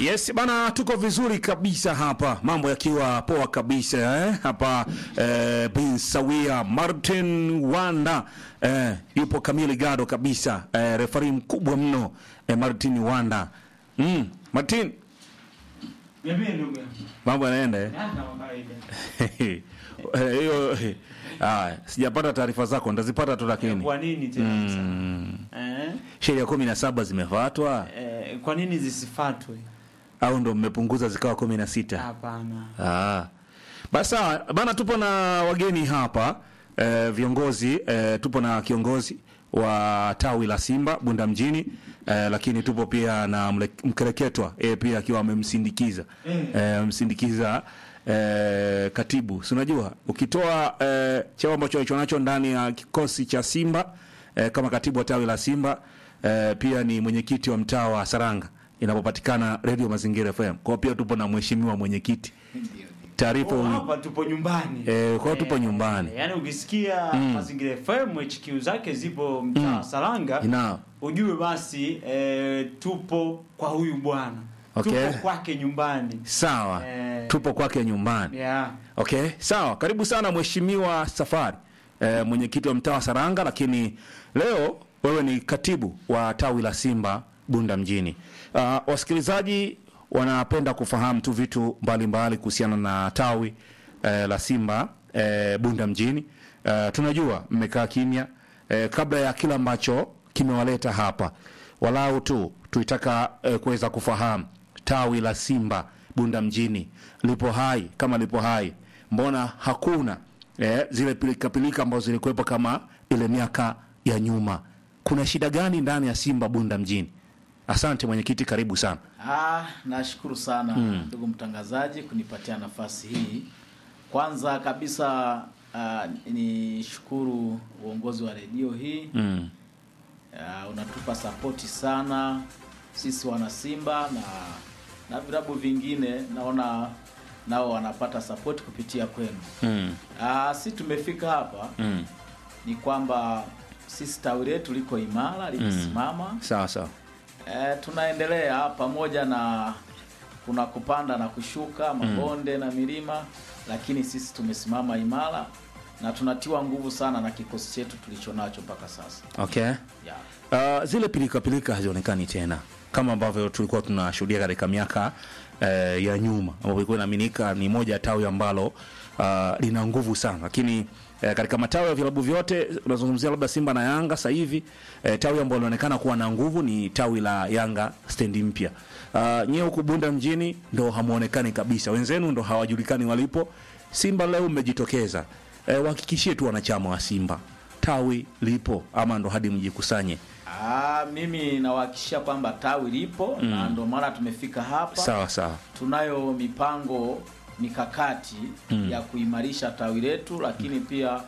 Yes bana, tuko vizuri kabisa hapa, mambo yakiwa poa kabisa eh? Hapa eh, bin sawia Martin Wanda eh, yupo kamili gado kabisa eh, refari mkubwa mno eh, Martin Wanda mm, Martin, Niambie ndugu yangu. mambo yanaenda eh? Ah, kama kawaida. Eh, hiyo eh, haya, sijapata taarifa zako, ndazipata tu lakini Kwa nini tena sasa? mm, Eh? sheria kumi na saba zimefuatwa Eh, kwa nini zisifatwe? au ndo mmepunguza zikawa kumi na sita? Hapana. Ah. Basi sawa bana, tupo na wageni hapa eh, viongozi eh, tupo na kiongozi wa tawi la Simba Bunda mjini eh, lakini tupo pia na mle- mkereketwa eh, pia akiwa amemsindikiza eh, msindikiza eh, katibu. Si unajua ukitoa eh, cheo ambacho alicho nacho ndani ya kikosi cha Simba eh, kama katibu wa tawi la Simba eh, pia ni mwenyekiti wa mtaa wa Saranga inapopatikana Radio Mazingira FM. Kwa hiyo pia tupo na mheshimiwa mwenyekiti taarifa Oh, huyu. hapa tupo nyumbani. Eh, kwa hiyo tupo Eh, nyumbani. Yaani ukisikia Mazingira FM HQ zake zipo mtaa wa Saranga, Ina ujue basi eh, tupo kwa huyu bwana. Okay. Tupo kwake nyumbani. sawa, Eh. tupo kwake nyumbani. Yeah. Okay, sawa. Karibu sana mheshimiwa Safari, eh, mwenyekiti wa mtaa wa Saranga, lakini leo wewe ni katibu wa tawi la Simba Bunda mjini. Uh, wasikilizaji wanapenda kufahamu tu vitu mbalimbali kuhusiana na tawi eh, la Simba eh, Bunda mjini. Eh, tunajua mmekaa kimya eh, kabla ya kila ambacho kimewaleta hapa, walau tu tuitaka eh, kuweza kufahamu tawi la Simba Bunda mjini lipo hai kama lipo hai, mbona hakuna eh, zile pilikapilika ambazo zilikuwepo kama ile miaka ya nyuma? Kuna shida gani ndani ya Simba Bunda mjini? Asante mwenyekiti, karibu sana. Ah, nashukuru sana ndugu mtangazaji kunipatia nafasi hii. Kwanza kabisa ah, ni shukuru uongozi wa redio hii Mm. ah, unatupa sapoti sana sisi wana Simba na na vilabu vingine naona nao wanapata sapoti kupitia kwenu. Mm. Ah, si tumefika hapa Mm. ni kwamba sisi tawi letu liko imara limesimama Sawa sawa. E, tunaendelea pamoja na kuna kupanda na kushuka mabonde na milima, lakini sisi tumesimama imara na tunatiwa nguvu sana na kikosi chetu tulicho nacho mpaka sasa Okay. yeah. Uh, zile pilika pilika hazionekani tena kama ambavyo tulikuwa tunashuhudia katika miaka uh, ya nyuma ambapo ilikuwa inaaminika ni moja ya tawi ambalo uh, lina nguvu sana, lakini uh, katika matawi ya vilabu vyote unazungumzia labda Simba na Yanga sasa hivi uh, tawi ambalo linaonekana kuwa na nguvu ni tawi la Yanga stendi mpya. Uh, nyie huku Bunda mjini ndo hamuonekani kabisa, wenzenu ndo hawajulikani walipo. Simba leo mmejitokeza, uh, wahakikishie tu wanachama wa Simba tawi lipo ama ndo hadi mjikusanye. Ah, mimi nawahakikishia kwamba tawi lipo na ndio maana tumefika hapa. Sawa sawa. Tunayo mipango mikakati ya kuimarisha tawi letu, lakini pia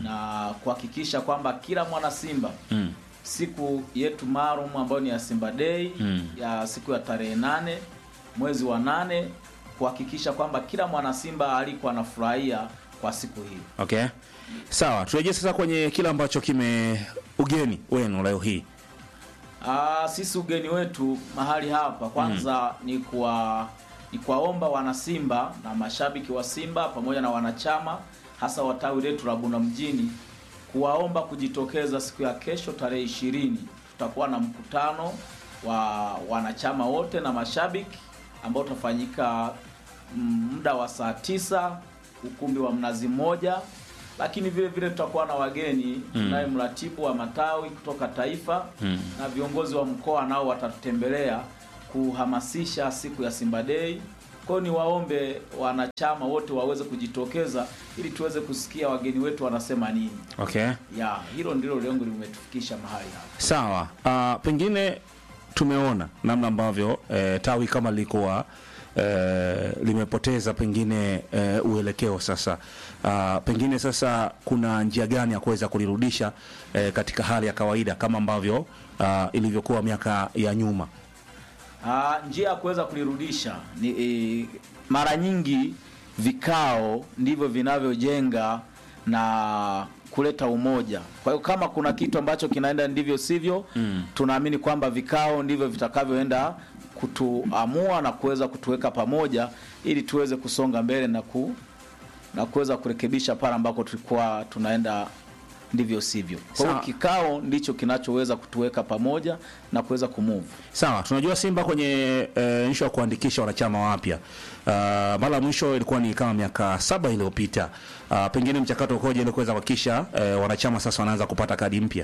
na kuhakikisha kwamba kila mwana Simba Mm. siku yetu maalum ambayo ni ya Simba Day Mm. ya siku ya tarehe nane mwezi wa nane kuhakikisha kwamba kila mwana Simba alikuwa anafurahia kwa siku hii. Okay. Sawa, turejee sasa kwenye kile ambacho kime ugeni wenu leo hii. Ah, sisi ugeni wetu mahali hapa kwanza ni kwa ni kuwaomba wanasimba na mashabiki wa Simba pamoja na wanachama hasa wa tawi letu la Bunda mjini kuwaomba kujitokeza siku ya kesho tarehe ishirini. Tutakuwa na mkutano wa wanachama wote na mashabiki ambao utafanyika mm, muda wa saa tisa ukumbi wa Mnazi Mmoja, lakini vile vile tutakuwa na wageni tunaye mratibu wa matawi kutoka taifa Mm. na viongozi wa mkoa nao watatutembelea kuhamasisha siku ya Simba Day. Kwa hiyo niwaombe wanachama wote waweze kujitokeza ili tuweze kusikia wageni wetu wanasema nini. Okay. Ya, hilo ndilo lengo limetufikisha mahali hapa. Sawa. Uh, pengine tumeona namna ambavyo eh, tawi kama lilikuwa eh, limepoteza pengine eh, uelekeo sasa. Uh, pengine sasa kuna njia gani ya kuweza kulirudisha eh, katika hali ya kawaida kama ambavyo uh, ilivyokuwa miaka ya nyuma. Ah, njia ya kuweza kulirudisha ni e, mara nyingi vikao ndivyo vinavyojenga na kuleta umoja. Kwa hiyo kama kuna kitu ambacho kinaenda ndivyo sivyo, tunaamini kwamba vikao ndivyo vitakavyoenda kutuamua na kuweza kutuweka pamoja ili tuweze kusonga mbele na ku na kuweza kurekebisha pale ambako tulikuwa tunaenda ndivyo sivyo. Kwa hiyo Sawa. kikao ndicho kinachoweza kutuweka pamoja na kuweza kumove. Sawa, tunajua Simba kwenye e, nsho ya kuandikisha wanachama wapya uh, mara ya mwisho ilikuwa ni kama miaka saba iliyopita. Uh, pengine mchakato ukoje ili kuweza kuhakikisha e, wanachama sasa wanaanza kupata kadi mpya?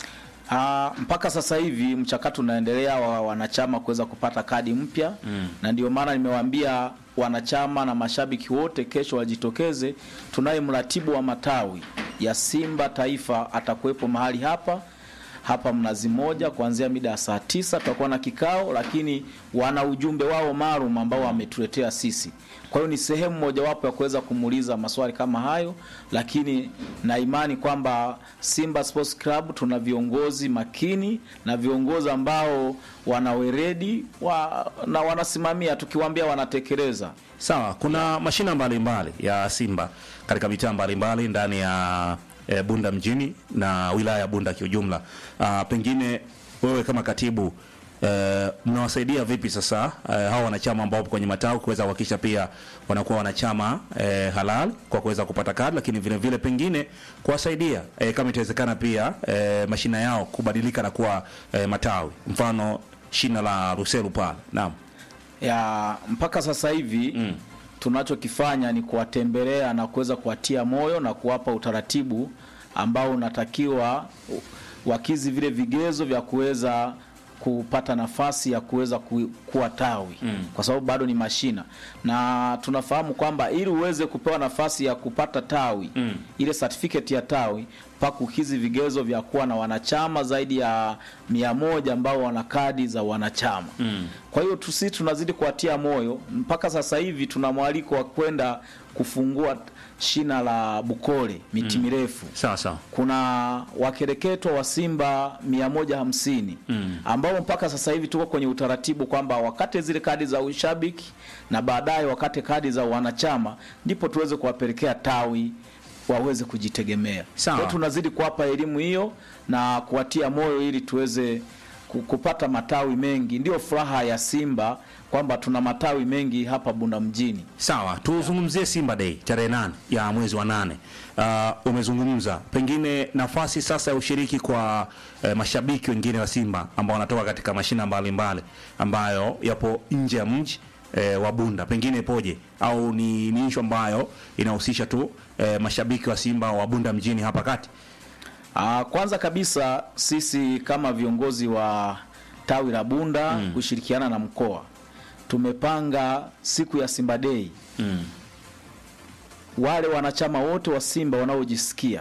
Ah, mpaka sasa hivi mchakato unaendelea wa wanachama kuweza kupata kadi mpya mm. na ndio maana nimewaambia wanachama na mashabiki wote kesho wajitokeze. Tunaye mratibu wa matawi ya Simba Taifa atakuwepo mahali hapa hapa Mnazi Moja kuanzia mida ya saa tisa tutakuwa na kikao, lakini wana ujumbe wao maalum ambao wametuletea sisi. Kwa hiyo ni sehemu mojawapo ya kuweza kumuuliza maswali kama hayo, lakini na imani kwamba Simba Sports Club tuna viongozi makini na viongozi ambao wana weredi wa, na wanasimamia, tukiwaambia wanatekeleza. Sawa, kuna mashina mbalimbali ya Simba katika mitaa mbalimbali ndani ya e, Bunda mjini na wilaya ya Bunda kiujumla. Ah, pengine wewe kama katibu e, mnawasaidia vipi sasa e, hao wanachama ambao wapo kwenye matawi kuweza kuhakikisha pia wanakuwa wanachama e, halal kwa kuweza kupata kadi, lakini vile vile pengine kuwasaidia e, kama itawezekana pia e, mashina yao kubadilika na kuwa e, matawi, mfano shina la Ruselu pale. Naam. ya mpaka sasa hivi mm. tunachokifanya ni kuwatembelea na kuweza kuwatia moyo na kuwapa utaratibu ambao unatakiwa u- wakizi vile vigezo vya kuweza kupata nafasi ya kuweza ku, kuwa tawi mm. kwa sababu bado ni mashina na tunafahamu kwamba ili uweze kupewa nafasi ya kupata tawi mm. ile certificate ya tawi mpaka ukizi vigezo vya kuwa na wanachama zaidi ya mia moja ambao wana kadi za wanachama mm. kwa hiyo tusi tunazidi kuwatia moyo mpaka sasa hivi tuna mwaliko wa kwenda kufungua shina la Bukole miti mirefu Sawa sawa. kuna wakereketo wa Simba 150 mm. ambao mpaka sasa hivi tuko kwenye utaratibu kwamba wakate zile kadi za ushabiki na baadaye wakate kadi za wanachama, ndipo tuweze kuwapelekea tawi waweze kujitegemea. Sawa. Kwa hiyo tunazidi kuwapa elimu hiyo na kuwatia moyo ili tuweze ku- kupata matawi mengi. Ndio furaha ya Simba kwamba tuna matawi mengi hapa Bunda mjini. Sawa, tuzungumzie Simba Day tarehe nane ya mwezi wa nane. Uh, umezungumza pengine nafasi sasa ya ushiriki kwa eh, mashabiki wengine wa Simba ambao wanatoka katika mashina mbalimbali ambayo yapo nje ya mji eh, wa Bunda, pengine ipoje au ni ni issue ambayo inahusisha tu eh, mashabiki wa Simba wa Bunda mjini hapa kati? Ah, kwanza kabisa sisi kama viongozi wa tawi la Bunda mm. kushirikiana na mkoa tumepanga siku ya Simba Day Mm. wale wanachama wote wa Simba wanaojisikia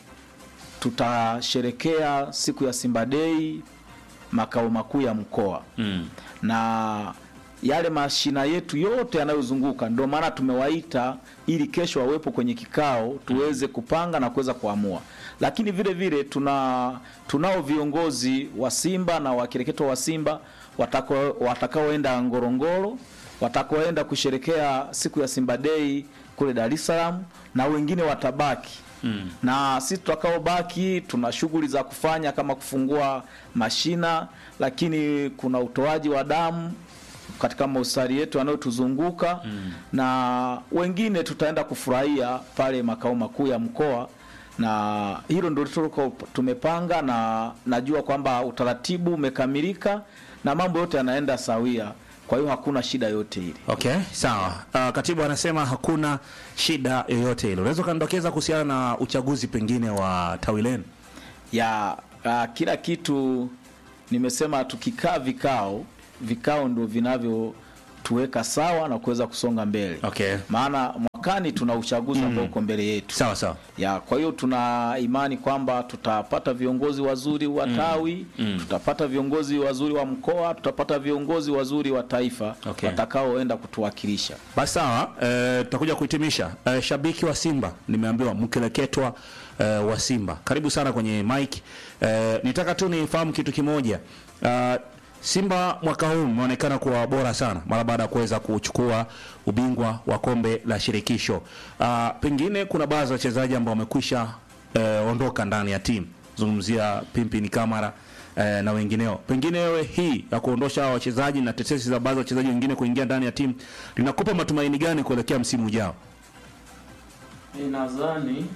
tutasherekea siku ya Simba Day makao makuu ya mkoa Mm. na yale mashina yetu yote yanayozunguka, ndio maana tumewaita ili kesho wawepo kwenye kikao tuweze kupanga na kuweza kuamua. Lakini vile vile tuna tunao viongozi wa Simba na wakireketo wa Simba watako- watakaoenda Ngorongoro, watakaoenda kusherekea siku ya Simba Day kule Dar es Salaam na wengine watabaki Mm. Na sisi tutakaobaki tuna shughuli za kufanya kama kufungua mashina, lakini kuna utoaji wa damu katika mahospitali yetu yanayotuzunguka mm. na wengine tutaenda kufurahia pale makao makuu ya mkoa, na hilo ndio tuliko tumepanga, na najua kwamba utaratibu umekamilika na mambo yote yanaenda sawia, kwa hiyo hakuna shida yote ile. Okay, sawa. Uh, katibu anasema hakuna shida yoyote ile. Unaweza ukandokeza kuhusiana na uchaguzi pengine wa tawi lenu? ya uh, kila kitu nimesema, tukikaa vikao vikao ndio vinavyotuweka sawa na kuweza kusonga mbele Okay. maana mwakani tuna uchaguzi ambao uko mbele yetu Sawa sawa. ya kwa hiyo tuna imani kwamba tutapata viongozi wazuri wa tawi tutapata viongozi wazuri wa mkoa tutapata viongozi wazuri wa taifa Okay. watakaoenda kutuwakilisha Basi sawa, eh, tutakuja kuhitimisha. Eh, shabiki wa Simba nimeambiwa mkeleketwa eh, wa Simba, karibu sana kwenye mic. Eh, nitaka tu nifahamu kitu kimoja. Uh, Simba mwaka huu umeonekana kuwa bora sana mara baada ya kuweza kuchukua ubingwa wa kombe la shirikisho. Uh, pengine kuna baadhi ya wachezaji ambao wamekwisha eh, ondoka ndani ya timu, zungumzia Pimpini Kamara eh, na wengineo. Pengine wewe hii ya kuondosha hawa wachezaji na tetesi za baadhi ya wachezaji wengine kuingia ndani ya timu linakupa matumaini gani kuelekea msimu ujao? Mi nadhani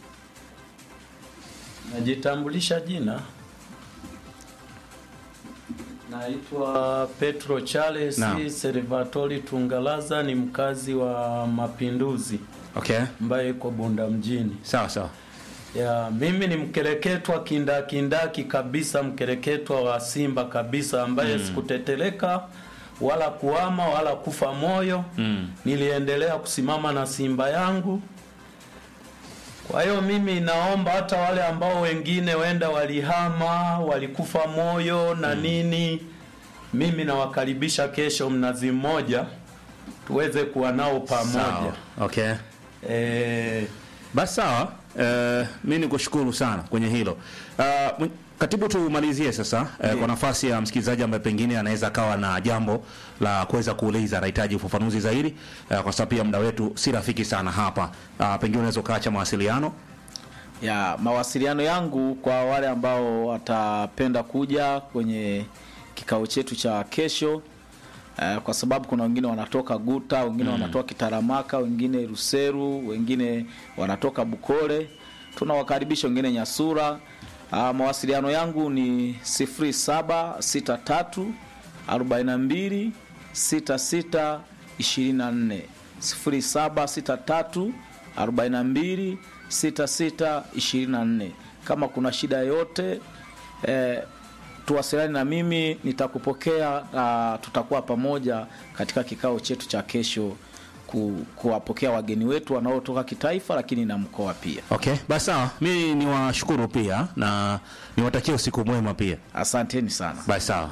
najitambulisha jina, naitwa Petro Charles Naam. Servatori Tungalaza, ni mkazi wa Mapinduzi Okay, ambaye iko Bunda mjini. sawa sawa. Ya, mimi ni mkereketwa kindakindaki kabisa, mkereketwa wa Simba kabisa, ambaye sikuteteleka wala kuama wala kufa moyo Mm. niliendelea kusimama na Simba yangu. Kwa hiyo mimi naomba hata wale ambao wengine wenda walihama walikufa moyo na nini, mimi nawakaribisha kesho Mnazi Mmoja tuweze kuwa nao pamoja. Sawa. Okay. Eh, Basi sawa, eh, mi ni kushukuru sana kwenye hilo. Ah, mw- katibu, tumalizie sasa eh, kwa nafasi ya msikilizaji ambaye pengine anaweza akawa na jambo la kuweza kuuliza, anahitaji ufafanuzi zaidi eh, kwa sababu pia muda wetu si rafiki sana hapa. Ah, pengine unaweza ukaacha mawasiliano. ya mawasiliano yangu kwa wale ambao watapenda kuja kwenye kikao chetu cha kesho eh, kwa sababu kuna wengine wanatoka Guta, wengine wanatoka Kitaramaka, wengine Ruseru, wengine wanatoka Bukole. Tunawakaribisha wengine Nyasura. Ah, mawasiliano yangu ni 0763 42 66 24 0763 42 66 24. Kama kuna shida yoyote eh, tuwasiliane na mimi, nitakupokea na tutakuwa pamoja katika kikao chetu cha kesho ku, kuwapokea wageni wetu wanaotoka kitaifa lakini na mkoa pia. Okay, basi sawa, mi niwashukuru pia na niwatakie usiku mwema pia. Asanteni sana. Basi sawa.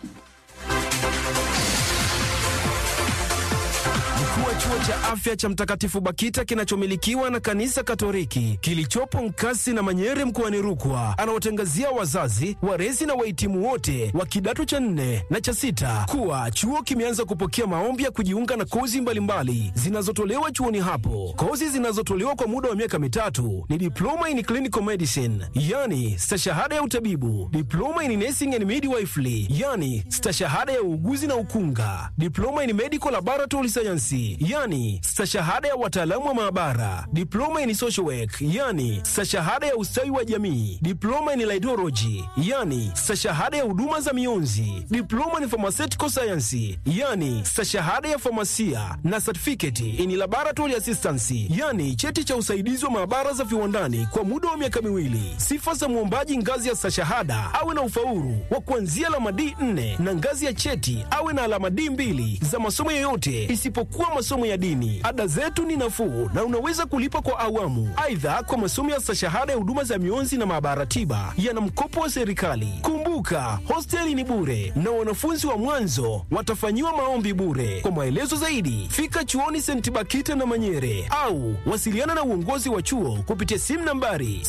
Mkuu wa chuo cha afya cha Mtakatifu Bakita kinachomilikiwa na kanisa Katoliki kilichopo Nkasi na Manyere mkoani Rukwa anawatangazia wazazi, walezi na wahitimu wote wa kidato cha nne na cha sita kuwa chuo kimeanza kupokea maombi ya kujiunga na kozi mbalimbali zinazotolewa chuoni hapo. Kozi zinazotolewa kwa muda wa miaka mitatu ni diploma in clinical medicine, yani stashahada ya utabibu, diploma in nursing and midwifery, yani stashahada ya uuguzi na ukunga, diploma in medical laboratory science, yani stashahada ya wataalamu wa maabara, diploma in social work, yani stashahada ya ustawi wa jamii, diploma in laidology, yani stashahada ya huduma za mionzi, diploma in pharmaceutical science, yani stashahada ya famasia na certificate in laboratory assistance, yani cheti cha usaidizi wa maabara za viwandani kwa muda wa miaka miwili. Sifa za mwombaji ngazi ya stashahada awe na ufaulu wa kuanzia alama D4 na ngazi ya cheti awe na alama D2 za masomo yoyote isipokuwa masomo ya dini. Ada zetu ni nafuu na unaweza kulipa kwa awamu. Aidha, kwa masomo ya stashahada ya huduma za mionzi na maabara tiba yana mkopo wa serikali. Kumbuka, hosteli ni bure na wanafunzi wa mwanzo watafanyiwa maombi bure. Kwa maelezo zaidi, fika chuoni St. Bakita na Manyere au wasiliana na uongozi wa chuo kupitia simu nambari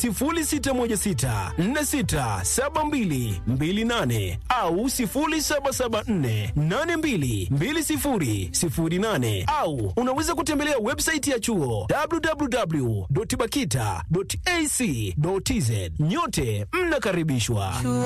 0616467228 au 0774822008 au unaweza kutembelea website ya chuo www.bakita.ac.tz. Nyote mnakaribishwa.